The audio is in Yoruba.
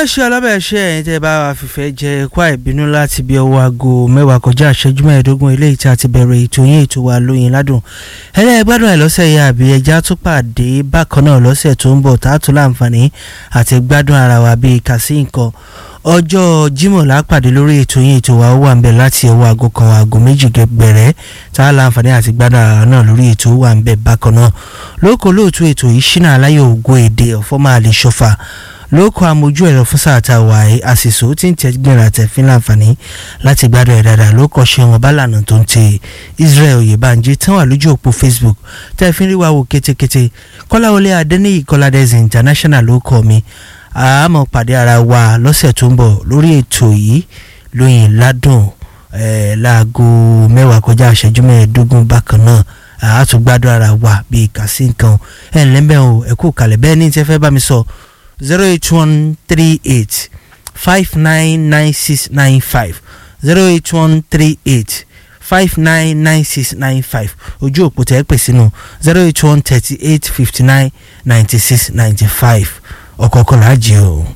oníṣẹ́ṣe alábẹ̀ẹ́ṣẹ́ ẹ̀yìn tẹ́ bá wa fìfẹ́ jẹ kwá ìbínú láti bí ọwọ́ aago mẹ́wàá kọjá ìṣẹ́jú mẹ́ẹ̀ẹ́dógún eléyìí tí a ti bẹ̀rẹ̀ ètò yín ètò wa lóyin ládùn ẹlẹ́gbádùn ẹ̀ lọ́sẹ̀ yìí àbí ẹja tún pàdé bákan náà lọ́sẹ̀ tó ń bọ̀ tá a tún láǹfààní àti gbádùn ara wa bíi kàsí nǹkan ọjọ́ Jímọ̀ lápàdé lórí ètò yín ètò wa ó wà ń bẹ̀ láti ọwọ́ aago kan aago méjì gbẹ̀rẹ̀ tá a láǹfààní àti gbádùn ara náà lórí ètò ó wà ń bẹ̀ bákan náà lóko lóòtú ètò yìí ṣínà aláyọ̀ ògo èdè ọ̀fọ́ máa lè ṣọfà lóko amójú ẹ̀rọ fún sáà tá a wà ẹ́ àṣìṣò tí ń tẹ́gbẹ̀rẹ̀ àtẹ̀fín láǹfààní láti gbádùn ẹ̀ dáadáa ló kọ́ ṣe wọn bálànà tó ń tẹ Israel Oyèbánjí tán wà lójú òpó Facebook tẹ́ fi ń rí wa wò kétékété Kọ́láwọlé Adéníyì Kọ́ládẹ́sì International ló kọ́ mi àmọ́ pàdé ara wa lọ́sẹ̀ tó ń bọ̀ lórí ètò yìí lóyìn ládùn ẹ̀ láago mẹ́wàá kọjá ìṣẹ́jú mẹ́ẹ̀ẹ́dógún bákan náà àátúgbádùn ara wa bíi kàsí nǹkan ẹ̀ ńlẹ́mbẹ̀ o ẹ̀kú kalẹ̀ bẹ́ẹ̀ ní tẹ́ fẹ́ bá mi sọ zero eight one three eight five nine nine six nine five zero eight one three eight five nine nine six nine five ojú òpó tẹ́ ẹ pè sínú zero eight one thirty eight fifty nine ninety six ninety five ọ̀kọ̀ọ̀kan làá jẹ́ o.